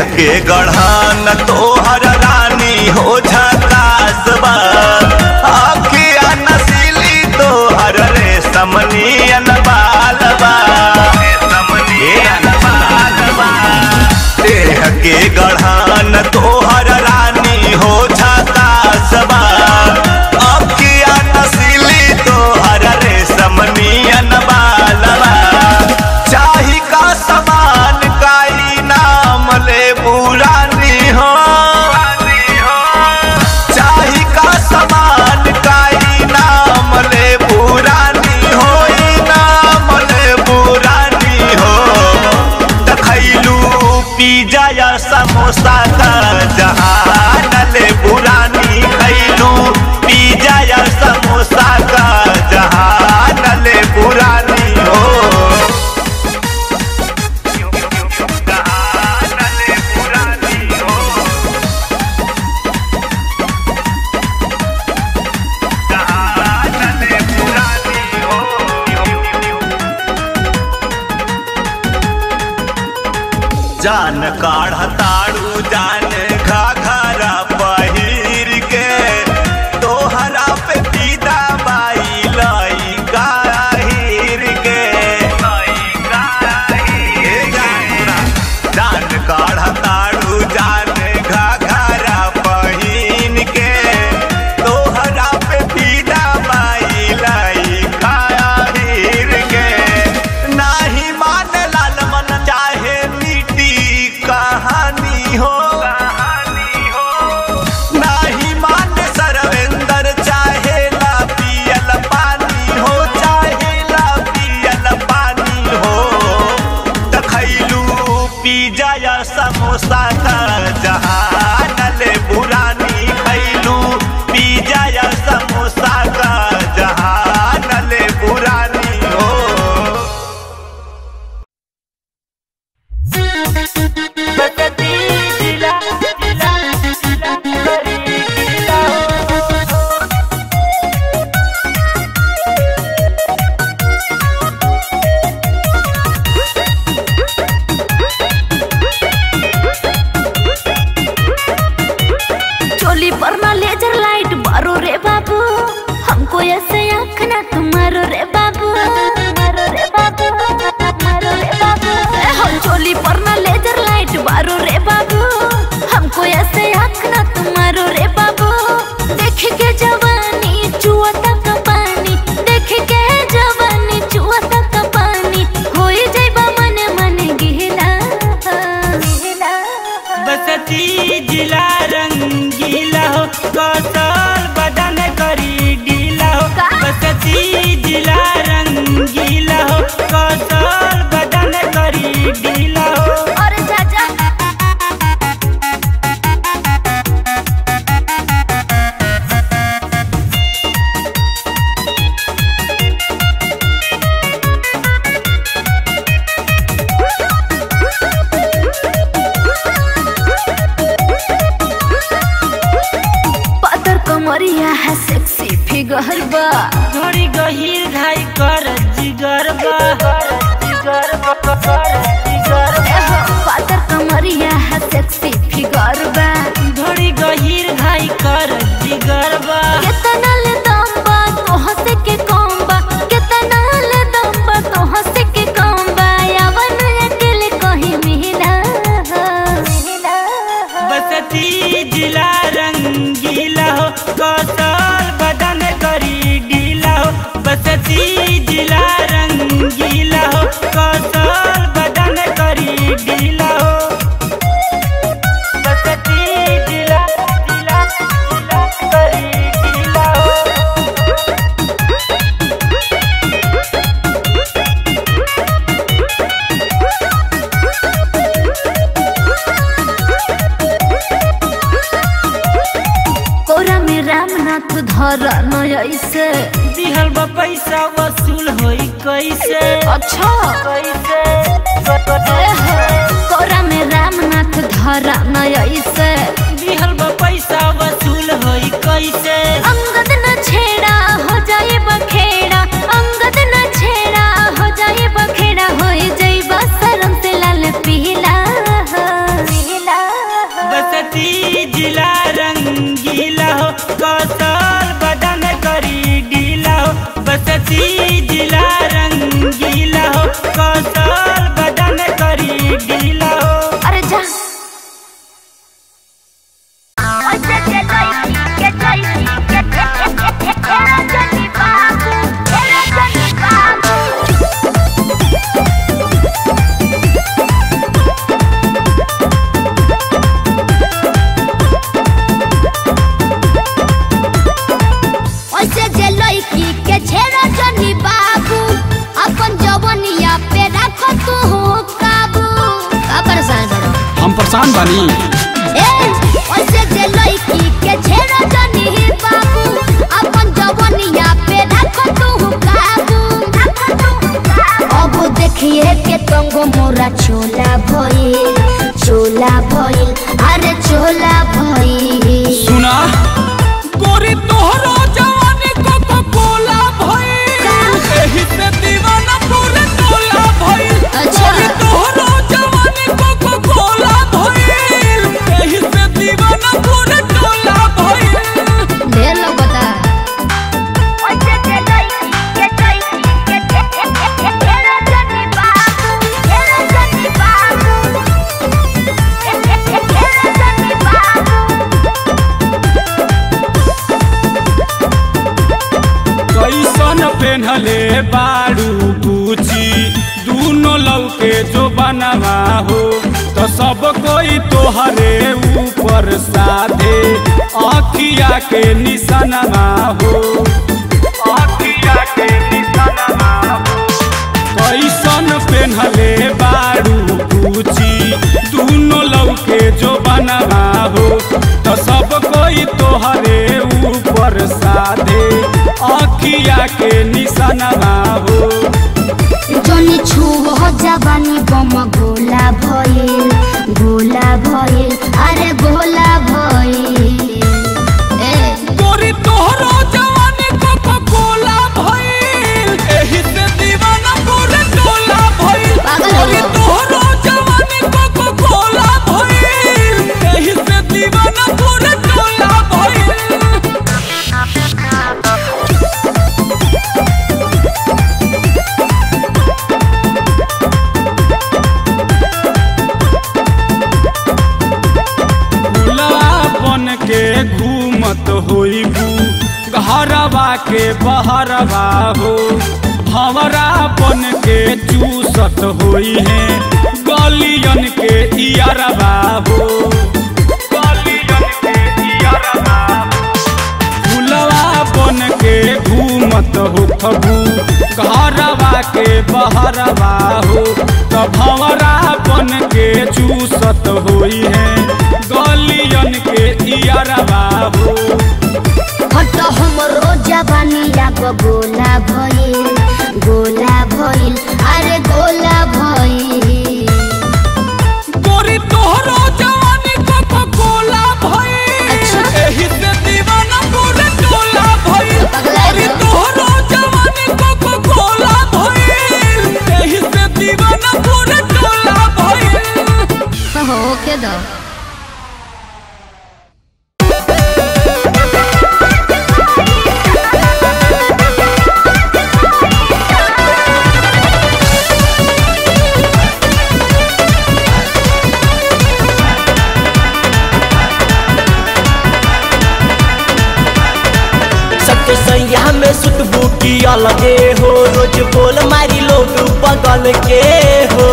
के गढ़ान तोहर रानी हो झकासबा अखिया नसीली तोहर रे समनियन बालबा समनियन बालबा देह के गढ़ान तोहर रानी हो झकासबा अखिया नसीली तोहर रे समनियन बालबा चाही का समान काई नाम ले बुरानी हो चाही का समान काई नाम ले बुरानी हो ई नाम ले बुरानी हो तखैलू पिज्जा या समोसा का जहान ले बुरानी खैलू पिज्जा या समोसा का जहान ले बुरानी हो जान काढ़ ताड़ू जान घाघरा पहिर के तोहरा पे पीदा बाई लाई गाहिर के ए जान काढ़ ताड़ू जान घाघरा पहिन के तोहरा पे पीदा बाई लाई गाहिर के नाही मान लाल मन चाहे मीठी कहानी हो नाही मान सरवेंदर चाहे ला पियल पानी हो चाहे ला पियल पानी हो तखैलू पिज्जा या समोसा का जहान ले बुरानी खैलू पिज्जा या समोसा का जहान ले बुरानी हो चोली पर ना लेजर लाइट मारो रे बाबू हमको ऐसे आँख ना तुम्हारो रे बाबू मारो रे बाबू मारो रे बाबू ए हो चोली पर ना लेजर लाइट मारो रे बाबू हमको ऐसे आँख ना तुम्हारो रे बाबू देख के जवानी चुआ तक पानी देख के जवानी चुआ तक पानी होई जाइबा मन मन गिला गिला बसती जिला रंगीला हो कौशल बदन करी ढीला हो का? बसती जिला रंगीला हो कौशल बदन करी ढीला हो अरे चाचा पातर कमरिया है सेक्सी फिगर बा थोड़ी गहीर घाई कर जिगर बा जिगर बा कर जिगर बा एहो, पातर कमरिया है सेक्सी फिगर बा थोड़ी गहीर घाई कर जिगर बा कितना ले दम बा तो हंस के कम बा कितना ले दम बा तो हंस के कम बा यावन अकेले कहीं मिला मिला बसती जिला रंगीला हो कौशल बदन करी ढीला हो बसती जिला रंगीला हो कौशल बदन करी ढीला हो बसती जिला जिला जिला करी ढीला हो कोरा में रामनाथ धर ऐसे दिहल बा पैसा वसूल होई कैसे अच्छा कैसे एहो, कोरा में रामनाथ धर ऐसे दिहल बा पैसा वसूल होई कैसे अंगद न छेड़ा हो जाए बखेड़ा अंगद न छेड़ा हो जाए बखेड़ा हो जाए शरम से लाल पीला पीला जिला रंगीला हो कौशल बदन करी ढीला हो बसती जिला रंगीला हो कौशल बदन करी ढीला हो अरे जा ओइसे जे लइकी के छेड़ा जनी बाबू अपन जवनिया पे रखो तू काबू का परेशान बड़ो हम परेशान बानी ए ओइसे जे लइकी के छेड़ा जनी बाबू अपन जवनिया पे रखो तू काबू अब देखिए के तंगो मोरा चोला भइल चोला भइल अरे चोला भइल सुना गोरी तोहरो जवानी कोको कोला भइल एही से दीवाना पूरे टोला भइल अच्छा। गोरी तोहरो जवानी कोको कोला भइल एही से दीवाना पूरे टोला भइल ढेर लगता कैसन पेन्हले बारू गुची दूनो लौके जो बनवा हो तो सब कोई तोहरे ऊपर साधे अखिया के निशानवा हो अखिया के निशानवा हो कैसन पेन्हले बारू गुची दूनो लौके जो बनवा हो तो सब कोई तोहरे ऊपर साधे अखिया के निशानवा हो जनी छुव जवानी बम गोला भइल गोला भइल अरे गोला भइल ए गोरी तोहरो जवानी कोको कोला भइल एही से दीवाना पूरे टोला भइल पागल हो गोरी गया। तोहरो जवानी कोको कोला भइल एही से दीवाना पूरे टोला भइल भुलवा बन के घूमत होइबू घरवा के बहरवा हो भंवरा बन के चूसत होई है गलियन के इयरवा हो गलियन के इयरवा हो फुलवा बन के घूमत हो खबू घरवा के बहरवा हो त भंवरा बन के चूसत होई है गलियन के इयरवा हो हट हमरो जवानी लाग गोला भइल गोला भइल अरे गोला भइल गोरी तोहरो जवानी कोको कोला भइल अच्छा। एही से दीवाना पूरे टोला भइल पगला गोरी गया। तोहरो जवानी कोको कोला भइल एही से दीवाना पूरे टोला भइल हो के दो सबके सैया में सुतबू की अलगे हो रोज बोल मारी लोग बगल के हो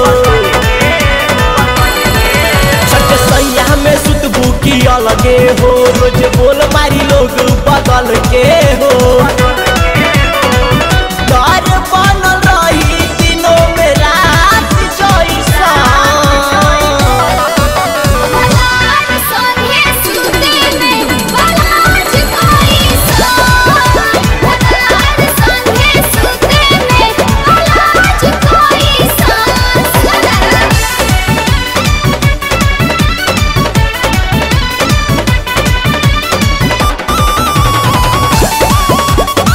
सबके सैया में सुतबू की अलगे हो रोज बोल मारी लोग बगल के हो घर बनल रही दिनों में रात जैसा Thank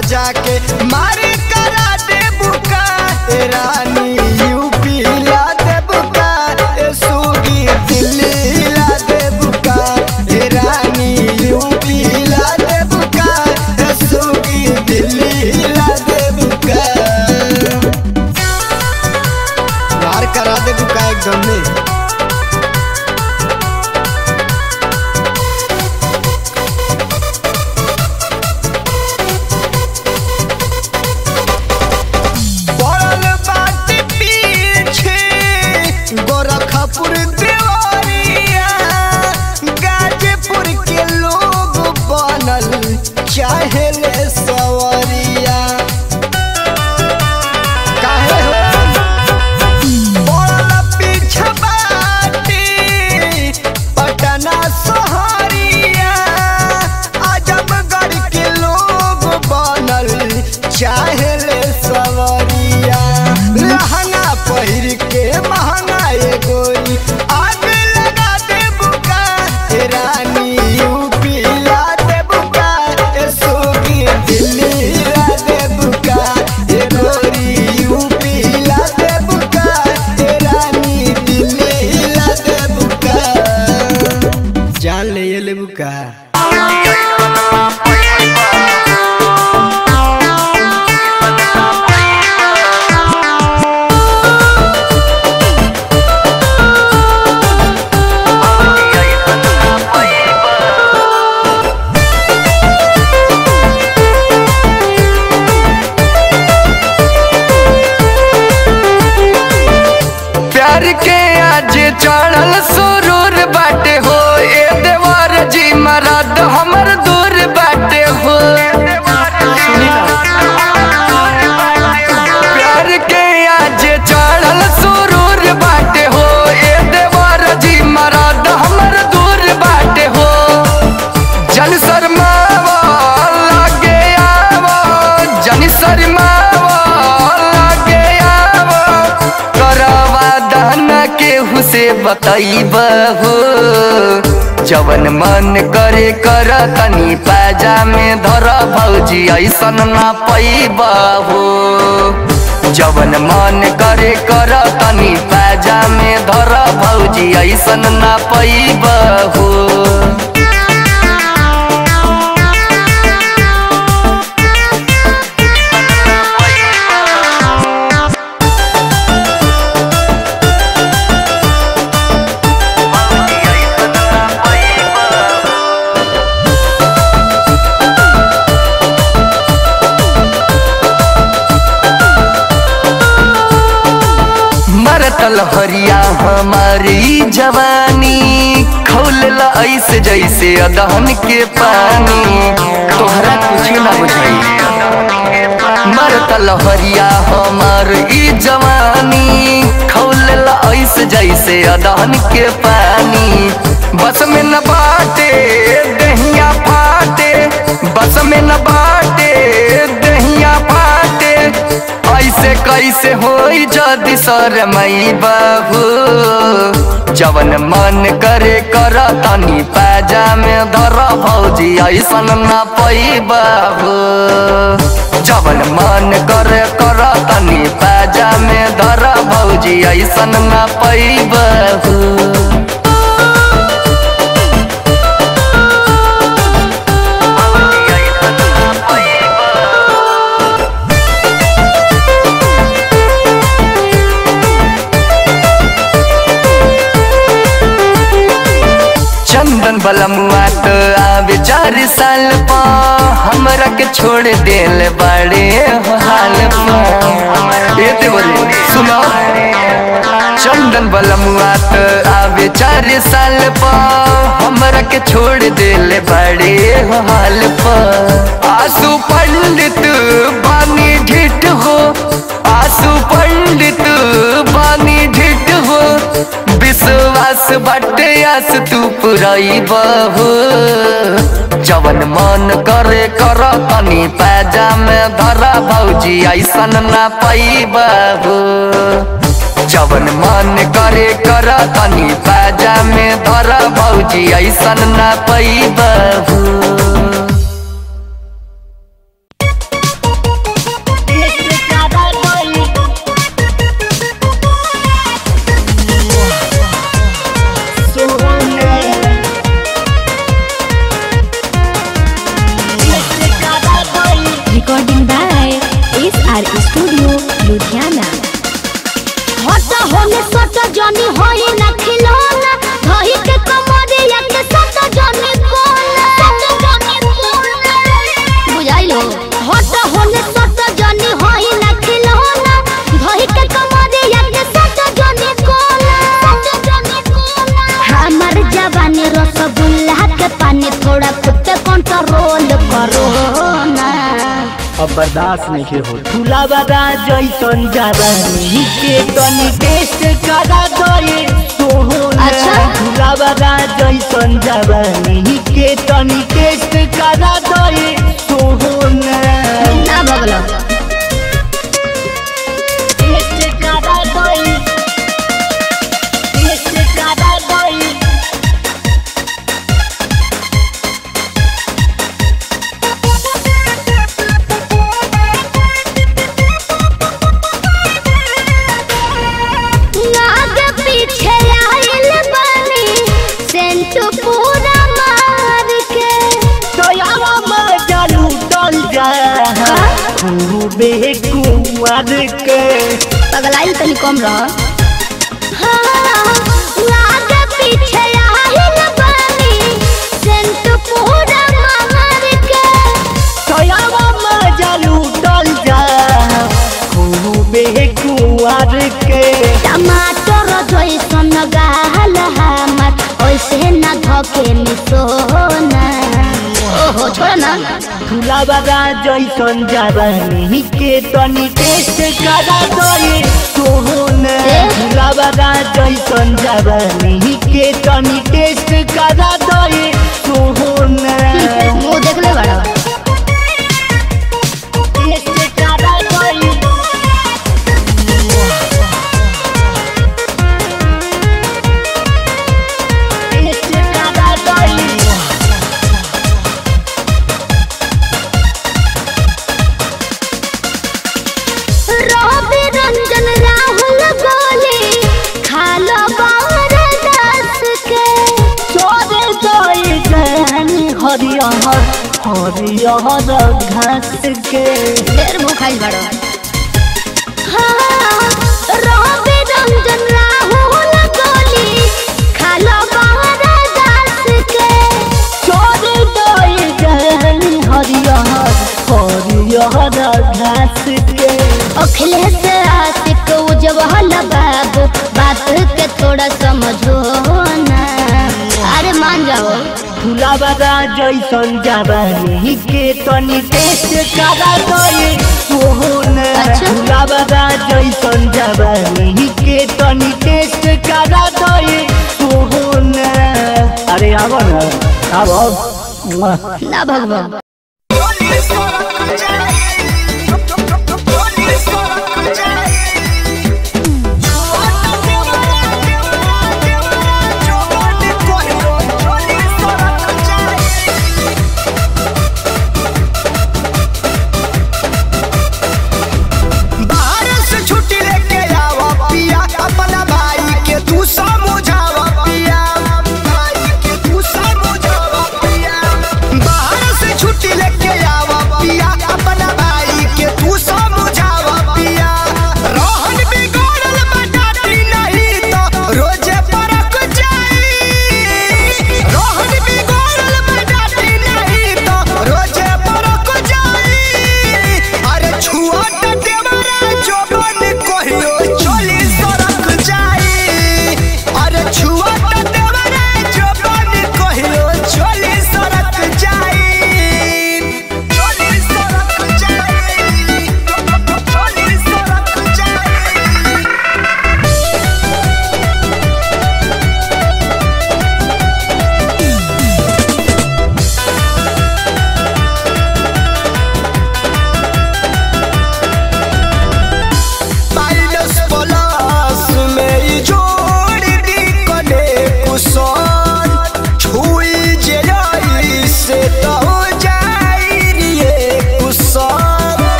सजा के मारी करा दे बुका ए रानी यूपी ला दे बुका ए सुगी दिल्ली ला दे बुका ए रानी यूपी ला दे बुका ए सुगी दिल्ली ला दे बुका मार करा दे बुका एकदम में पड़ल बाटे पीछे गोरखपुर देवरिया गाजीपुर के लोग बनल चाहे ले सवरिया काहे हो पड़ल पीछे बाटे पटना सहरिया आजमगढ़ के लोग बनल चाहे ले सवरिया लहंगा पहिर के महंगा ये गोरी आग लगा दे बुका ए रानी यूपी ला दे बुका ए सोगी दिल्ली ला दे बुका ए गोरी यूपी ला दे बुका ए रानी दिल्ली ला दे बुका जान ले ये ले बुका प्यार के आज चढ़ल सुरूर बाटे हो ए देवर जी मरद हमर दूर बाटे हो प्यार के आज चढ़ल सुरूर बाटे हो ए देवर जी मरद हमर दूर बाटे हो जन शर्मावा लागे आवो जन शर्मावा लागे आवो करवा दहना केहू से बताइब हो जवन मन करे कर तनी पाजा में धर भौजी ऐसन ना पैब हो जवन मन करे कर तनी पाजा में धर भौजी ऐसन ना पैब हो मरतल हरिया हमारी जवानी खौल ऐसे जैसे अदहन के पानी तोहरा कुछ ना बुझाई मरतल हरिया हमार ई जवानी खौल ऐसे जैसे अदहन के पानी बस में न बाटे दहिया फाटे बस में न बाटे दहिया फाटे ऐसे कैसे होई जदि सर मई बाबू जवन मन करे कर तनी पाजा में धर भौजी ऐसन न पई बाबू जवन मन करे कर तनी पाजा में धर भौजी ऐसन न पई बाबू चंदन बलमुआ तो आवे चार साल पा हमरा के छोड़ देल बड़े हाल पा ये देवरी सुनो चंदन बलमुआ तो आवे चार साल पा हमरा के छोड़ देल बड़े हाल पा आंसू पंडित बानी ढिठ हो आंसू पंडित बानी ढिठ हो विश्वास बटे आस तू पुराई बहू जवन मन करे कर तनी पैजा में धरा भौजी ऐसन ना पई बहू जवन मन करे कर तनी पैजा में धरा भौजी ऐसन ना पई बहू सट जनी होई ना खिलौना धही के कमरिया के सट जनी कोना सट जनी कोना बुझाइलो हट होने सट जनी होई ना खिलौना धही के कमरिया के सट जनी कोना सट जनी कोना हमर जवानी रसगुल्ला के पानी थोड़ा खुद पे कंट्रोल करो ना अब बर्दाश्त नहीं हो झूला बड़ा जैसन जवानी के तनी टेस्ट करा दे सोहना अच्छा। झूला बड़ा जैसन जवानी के तनी टेस्ट करा दे सोहना ना भगलो टेस्ट करा दे टेस्ट करा दे नाग पीछे आइल बनी सेंट पूरा मार के दयावा में जालू डल जा खूबे कुंवर के पगलाइल तनी कम रह नाग पीछे आइल बनी सेंट पूरा मार के दयावा में जालू डल जा खूबे कुंवर के टमाटर जैसन गाल हमर ओइसे न धके मिसोना ओहो छोड़ ना झूला बड़ा जैसन जवानी के तनी टेस्ट करा दे सोहना ए? झूला बड़ा जैसन जवानी के तनी टेस्ट करा दे सोहना मुंह देख ले बड़ा टेस्ट करा दे टेस्ट करा दे रवि रंजन राहुल गोले खालो बार दस के चोरे गए गहनी हरियर हरियर घास के ढेर भूखाइल बड़ो हाँ, रवि रंजन राहुल गोले खालो बार दस के चोरे गए गहनी हरियर हरियर घास के अखिलेश आशिक उजवल बाबू बात के थोड़ा समझो ना अरे मान जाओ फूला बड़ा जैसन जवानी के तनी टेस्ट करा दे सोहना अच्छा। फूला बड़ा जैसन जवानी के तनी टेस्ट करा दे सोहना अरे आवा ना आवा ना भगवान